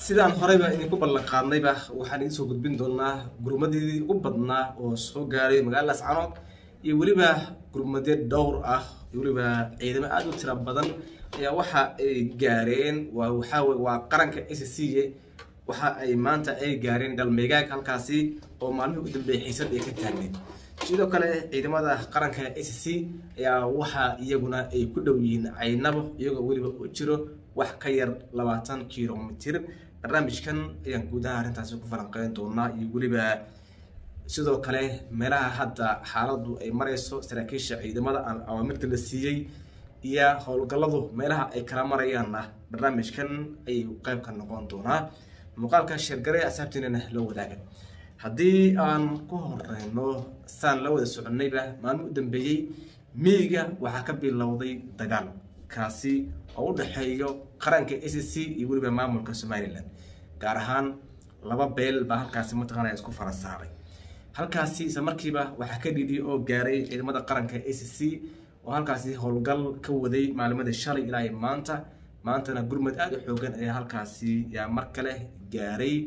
sidaan horeyba idinku ballan qaadnayba waxaan idiin soo gudbin doonaa gurmadii ugu badnaa oo soo gaaray magaalada lascanood iyo weliba gurmadyo dhowr ah iyo weliba ciidamo aada u tira badan ayaa waxa ay gaareen waa waxaa wey waa qaranka a c c waxa ay maanta ay gaareen dhalmeegaag halkaasi oo maalmihii ugu dambeeyay xiisad ay ka taagneed sidoo kale ciidamada qaranka a c c ayaa waxa iyaguna ay ku dhow yihiin caynabo iyagoo weliba u jiro wax ka yar labaatan kilomitir barnaamijkan ayaan guudaha arrintaasi ku falanqeyn doonaa iyo weliba sidoo kale meelaha hadda xaaladdu ay marayso saraakiisha ciidamada aan awaamirta la siiyey iyo howlgalladu meelaha ay kala marayaanna barnaamijkan ayay qayb ka noqon doonaa muuqaalka sheergare asaabtiinana la wadaaga haddii aan ku horeyno saan la wada soconayba maalmo u dambeeyey miyiga waxaa ka bilowday dagaal kaasi oo u dhexeeyo qaranka a c c iyo weliba maamulka somalilan gaar ahaan laba beel baa halkaasi mataqaana isku fara saaray halkaasi isla markiiba waxaa ka dhidhi oo gaaray ciidamada qaranka a c c oo halkaasi howlgal ka waday maalimadii shalay ilaa iyo maanta maantana gurmad aada u xoogan ayaa halkaasi yaa mar kale gaaray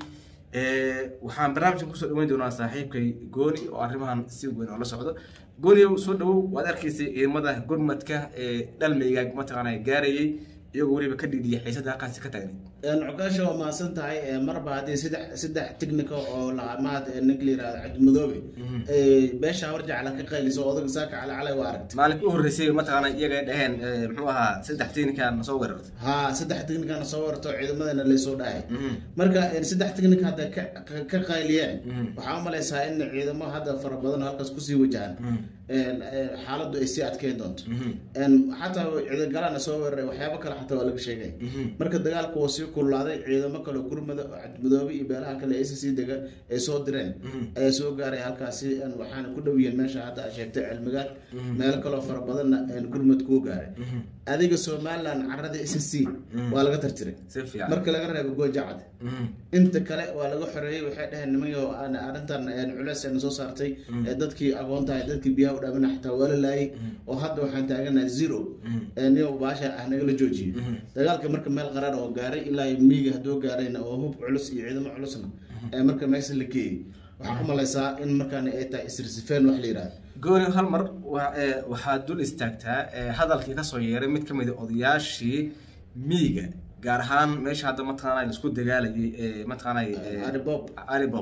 waxaan barnaamijkan kusoo dhaweyn doonaa saaxiibkay gooni oo arrimahan si weyn oo la socdo gooni soo dhawow waad arkaysay ciidamada gurmadka ee dhalmeygaag mataqaana gaarayay iyagoo weliba ka dhidhiya xiisada halkaasi ka taagnayd cukaasha waa mahadsan tahay marba haddii saddex saddex technica oo laqamaad ninka la yirahdo cabdimadoobe beesha warjacla ka qayliso odaga saaka cala calay waa aragtay maalinka u horreysay mataqaana iyaga dhaheen muxuu ahaa saddex technica na soo weerartay ha saddex technicana soo warto ciidamadana laysoo dhahay marka saddex technic hadda ka qayliyeen waxaa u malaysaa in ciidamo hadda fara badan halkaas kusii wajahan xaaladdu ay sii adkeyn doonto xataa ciidagalana soo weeraray waxyaabo kale xataa waa laga sheegay marka dagaalku waa sii kululaaday ciidamo kale gurmada cabdimidoobe iyo beelaha kale a c c dega ay soo direen ayaa soo gaaray halkaasi waxaana ku dhow yihiin meesha hadda a sheegtay cilmigaad meelo kaloo fara badanna gurmad kuu gaaray adiga somaliland carada a c c waa laga tartiray marka laga reebo goojacad inta kale waa laga xoreeyey waxay dhaheen nimanyo arrintan culeys ayna soo saartay dadkii aqoontahay dadkii biyaha u dhaamina xataa waa la laayay oo hadda waxaan taaganaha zero niyo baasha ah nagala joojiyo dagaalka marka meel qaraar oo gaaray ilaa miiga hadduu gaarayna oo hub culus iyo ciidamo culusna marka meesha la geeyey waxaa u malaysaa in markaana ay tahay isrisifeen wax la yidhahdo gooni hal mar waxaad dul istaagtaa hadalkii kasoo yeeray mid ka mid a odayaashii miiga gaar ahaan meesha hadda mataqaana laisku dagaalayay mataqaana aribob aribob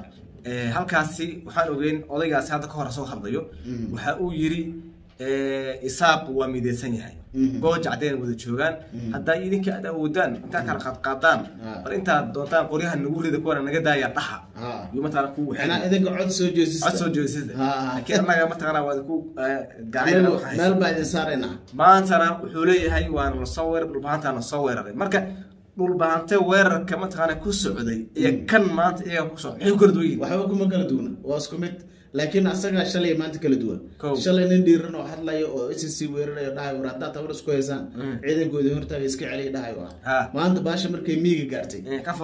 halkaasi waxaan ogeyn odaygaasi hadda ka hor soo hadlayo waxa uu yiri isaaq waa mideysan yahay gooja cadeen wada joogaan haddaa idinka aad awoodaan intaa kala qaadqaadaan bal intaad doontaan qoryaha nagu rida kuwana naga daaya dhaxa iyo mataqaana ku idinka cod soo jeesista cod soo jeesista laakiin annaga mataqaana waa ku meel baa idin saaraynaa maantana wuxuu leeyahay waana lasoo weerar dhulbahantaa lasoo weeraray marka dhulbahante weerarka mataqaana ku socday iyo kan maanta iyaga ku socday maxay ku kala duwan yihin waxba kuma kala duwana waa isku mid laakiin asaga shalay maanta kala duwan shalay nin dhiiran oo hadlayo oo s c weerarayo dhahay war haddaa tabar isku haysaan ciidankoodii hortaaga iska celiya dhahay ah maanta baasha markay miiga gaartay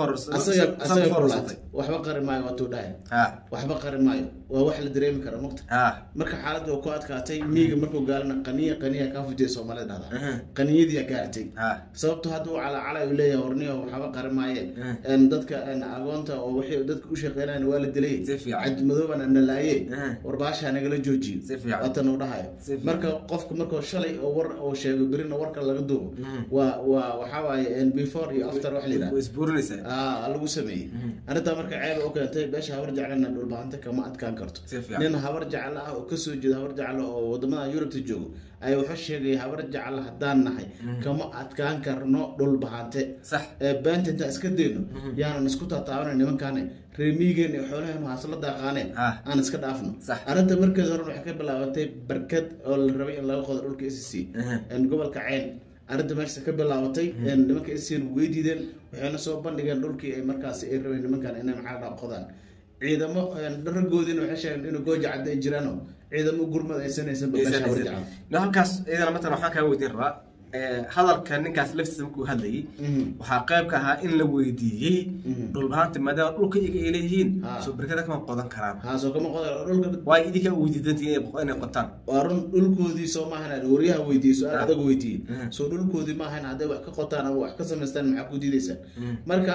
asaga kulaatay waxba qari maayo waatuu dhahay waxba qari maayo waa wax la dareemi kara mugta marka xaaladda waa ku adkaatay miiga markuu gaalana qaniya qaniya kaa fujiya soomaalida dhahda qaniyadii gaartay sababto hadda uu calacalay uu leeyahay warniyo waxba qari maayeen dadka agoonta oo waxay dadka u shaqeynayan waa la dilay cabdimadoobana na laaye warbaasha nagala joojiyo waatan uu dhahayo marka qofka markuu shalay oo war oo sheego berina warka laga duubo waa waa waxaa waaye before iyo after wax layidhaha lagu sameeyey arrintaa marka ceeba u keentay beesha habar jeclana dhulbahanta kama adkaan karto nin habar jecla ah oo kasoo jeeda habar jecla oo wadamada yurubta joogo ayaa wuxuu sheegaya habar jecla haddaan nahay kama adkaan karno dhulbahante beenta intaan iska dayno yaanan isku taataabana nimankaane reemiigeen iyo xoolaheenu haasla daaqaaneen aan iska dhaafno arrinta markeed horen waxay ka bilaabatay barkad oo la rabay in laga qodo dhulka s c gobolka ceyn arrinta meesha ka bilaabatay nimanka s c way diideen waxayna soo bandhigeen dhulkii ay markaasi ay rabeen nimankan inay maxaa dhaa qodaan ciidamo dharagoodiina waxay sheegeen inuu gooja cadda ay jiraano ciidamo gurmad aysanaysan halkaas iyadana matalan waxaan kaa weydiin rabaa hadalka ninkaas laftiisa markuu hadlayay waxaa qayb ka ahaa in la weydiiyey dhulbahaanta maadaama dhulka iyaga ay leeyihiin soo berkada kama qodan karaan haasoo kama qodan dhulka waay idinkaa weydiidantii inay qotaan waa run dhulkoodii soo maahan waryaha weydiiyey su-aal adag weydiiyey soo dhulkoodii maahan hadday wax ka qotaan ama wax ka samaystaan maxaa ku diidaysaan marka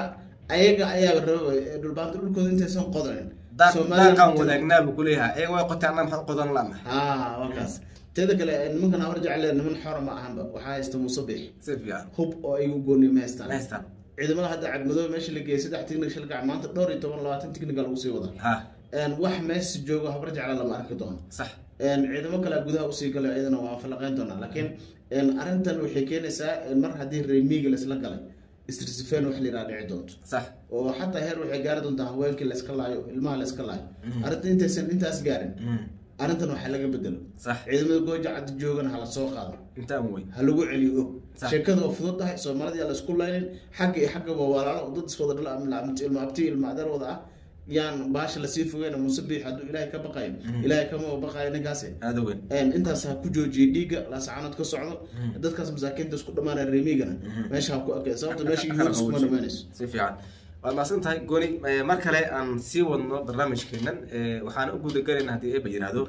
ayaga ayaa raba dhulbaanta dhulkooda intaysan qodanin daaqaan wadaagnaa buu kuleeyahay ayaga way qoteen anna maxaad qodan lana ha wakaas teeda kale nimankan hawar jecle niman xora ma ahanba waxaa haysta musabix si fiican hub oo ay u gooni ma haystaan ma haystaan ciidamada hadda cadmadoobe meesha la geeyay saddex technical shalgac maanta dhowr iyo toban labaatan technical lagu sii wadaa ha wax meesha joogo habar jecle lama arki doono sax ciidamo kale gudaha usii galay iyadana waa falaqeyn doonaa laakiin arrintan waxay keenaysaa mar haddii reemiga laisla galay istrisifeen wax layidhaha dhici doonto sax oo xataa heer waxay gaari doontaa haweenkii layska laayo ilmaha layska laayo arrinta intaysan intaas gaarin arrintan waxaa laga bedelo sax ciidamada gooja caddi joogana hala soo qaado intaan wey ha lagu celiyo og Sax. sheekada oo fudud tahay soomaalida yaa laisku laynin xagga iyo xaggaba walaalo dad iswada dhal ilma abti ilma adeer wada ah yaan baasha lasii fogeyna musabix hadduu ilaahay ka baqayo ilaahay kama baqayo ninkaasi aada weyn intaas ha ku joojiye dhiigga laasacanood ka socdo dadkaas masaakiinta isku dhamaanaya reemigana meesha ha ku akay sababta meesha yuhuud iskuma dhamaanayso si fiican waad mahadsan tahay gooni Eh, mar kale aan sii wadno barnaamijkeenan Eh, waxaan u gudagelaynaa haddii eeba yidhaahdo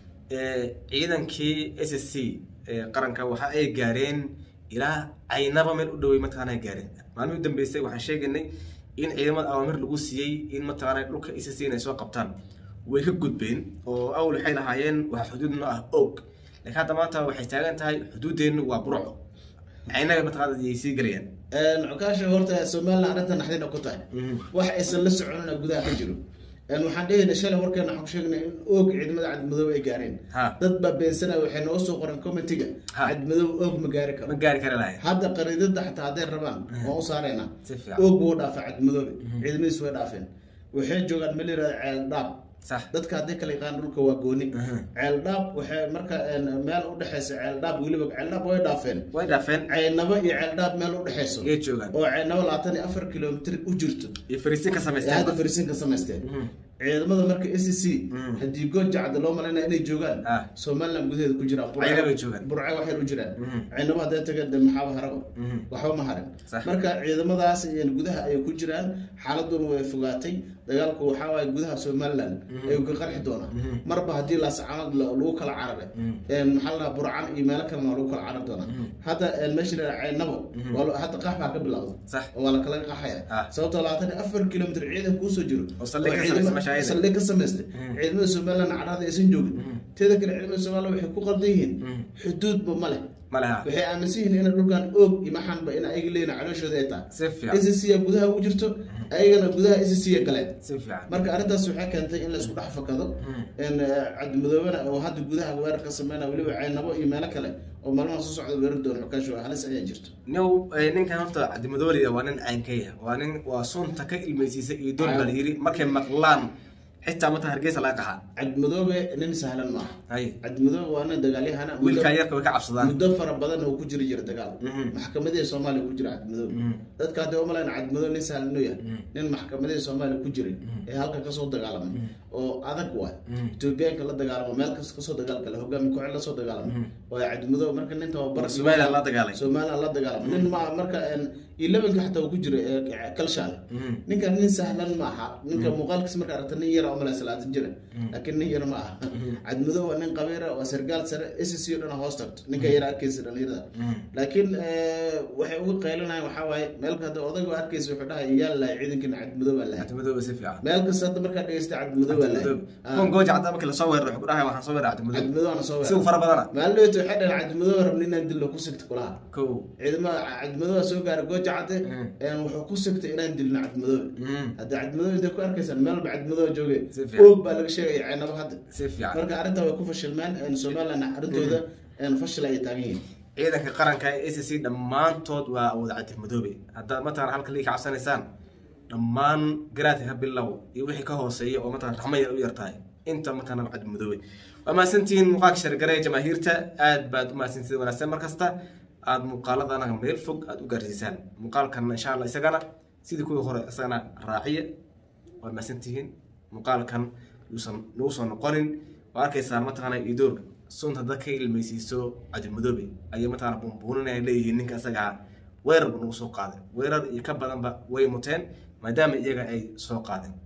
Eh, ciidankii s s c ee qaranka waxa ay gaareen ilaa aynaba meel u dhowey mataqaana ay gaareen maalmihii u dambeysay waxaan sheegaynay in ciidamada awaamir lagu siiyey in mataqaana dhulka s s c inay soo qabtaan way ka gudbeen oo awal waxay lahaayeen waa xuduudno ah og laakiin hadda maanta waxay taagan tahay xuduudeennu waa burco aynaga mataqaana ayay sii gelayaan cukaasha horta somalilan arrintan naxdina ku tahay wax aysan la soconina gudaha ka jiro waxaan dhehayna shalay warkeena waxaan ku sheegnay in oog ciidamada cadmadoobe ay gaareen Ha. dad baa beensanaya waxay noo soo qoreen commentiga Ha. cadmadoobe oog ma gaari karo ma gaari kara lahayn hadda qariidada xataa hadday rabaan waan u saaraynaa Si fiican. oog wuu dhaafay cadmadoobe ciidamadiis way dhaafeen waxay joogaan meel yirahda ceel dhaab sax dadka hadday kala yaqaan dhulka waa gooni Mhm. ceel dhaab waxay marka een, meel u dhexeysa ceel dhaab weliba ceel dhaab way dhaafeen way dhaafeen ceynabo iyo ceel dhaab meel u dhexeyso yay joogaan oo ceynabo labaatan iyo afar kilomitr u jirto iyo fariisin ka ee samaysteen hadda fariisin ka samaysteen Mhm. ciidamada marka s c Mhm. haddii good jacda loo malaynaya inay joogaan Ah. somaliland gudaheeda ku jiraan Burco- Ceynabo ay joogaan. burco waxay u jiraan Mhm. ceynabo hadday tageen de maxaaba haraba Mhm. waxba ma harin Sax. marka ciidamadaas een, gudaha ayay ku jiraan xaaladuna way fogaatay dagaalku waxaa waaye gudaha somaliland ayuu ka qarxi doonaa Mhm. marba haddii laascaanood la- lagu kala cararay Mhm. een, maxaa la dhahaa burcan iyo meelo kalena waa lagu kala carari doonaa hadda een, meesha la yidhaha ceynabo waa la- hadda qax baa ka bilowda Sax. oo waa la kala qaxaya Ah. sababtoo labaatan iyo afar kilomitr ciidan kuusoo jiro Oo saldhig ka ciidama- samaystay meesha ayada. saldhig ka samaystay Mhm. ciidamada somaliland cadhada aysan joogin teeda kale ciidamada somaliland waxay ku qaldan yihiin Mhm. xuduudba ma leh ma laha waxay aaminsan yihiin in dhulkan oog iyo maxanba in ayaga leeyihin calooshooda ay tahay si fiican s c gudaha ugu jirto ayagana gudaha s c galeen si fiican marka arrintaas waxay keentay in la isku dhex fakado in cadmadoobana oo hadda gudaha weerar ka sameynaya weliba ceynabo iyo meelo kale oo maalmaha soo socda weerar doona xukaash halis ayaa jirto new eh, ninkan horta cabdimadooliya waa nin caynkaya waa nin waa sunta ka ilmaysiisa iyo doon baa la yiri markay maqlaan xitaa mata hargeysa laga qaxaa cadmadoobe nin sahlan ma aha hay cadmadoobe waa nin dagaalyahana muddo- wiilkaa yarka way ka cabsadaan muddo fara badan oo ku jiri jira dagaal Mhm. maxkamadihii soomaaliya ku jira cadmadoobe Mhm. dadka hadda umalayn cadmadoobe nin sahlan inuu yahay nin maxkamadihii soomaaliya ku jiray ee halka kasoo dagaalamay oo adag waay Mhm. etoobiyaanka la dagaalamo meel kasta kasoo dagaalgala hogaami kooxeed lasoo dagaalamo waa cadmadoobe marka nin tababar Somaliland la dagaalay. somaliland la dagaalamo nin ma marka elevenka xataa uu ku jira ee kalshaale Mhm. ninkan nin sahlan ma aha ninka muuqaalkiisa marka aragta nin yara umala salaatan jira laakiin nin yar ma aha cadmadow waa nin qabiira waa sargaal sare s c o dhan hoos tagto ninka yara arkeysa dhalinyarada laakiin eh, waxay uga qaylinayaan waxaa waaye meel hadda odayga arkeysa wuxuu dhahay yaa lahay ciidankana cadmadow baa lahay cabdimadoobe si fiican meel kasta hadda markaa dhegeysta cadmadow baa lahay kuwan gooja cadda markii lasoo weeraro wuxuu ku dhahay waxaan soo weeraray cabdimadoobe cadmadow ana soo si uu fara badana maalin dhaweyta waxay dhahen cadmadow rabni inaan dilno ku sigta kulaha kow ciidamada cadmadow soo gaaray gooja cadde een wuxuu ku sigtay inaan dilno cadmadow Mhm. hadda cadmadow intay ku arkaysaan meelba cadmadow jooge Si fiican. oog baa laga sheegaya ceynabo hadda si fiican marka arrintaa way ku fashilmeen een somaliland arrintooda een fashil ayay taagan yihiin ciidanka qaranka ee s c dhammaantood waa wada cabdimadoobe haddaad matalan halka lii ka cabsanaysaan dhammaan garaadka ka bilow iyo wixii ka hooseeya oo matalan raxmo yar u yartahay inta matalan cabdimadoobe waa mahadsantihiin muuqaalka shargare jamaahiirta aad baad u mahadsantihiin wanaagsan mar kasta aad muuqaalada anaga meel fog aad u gaarsiisaan muuqaalkan insha allah isagana sidii kuwii hore isagana raaciya waad mahadsantihiin muuqaalkan yuusan nagu soo noqonin waa arkaysaa mataqaana idoor sunta dad ka ilmaysiiso cabdimadoobe ayay mataqaana bumbuuninaya leeyihiin ninka isaga ahaa weerar ba nagu soo qaaday weerar iyo ka badanba way muteen maadaama iyaga ay soo qaadeen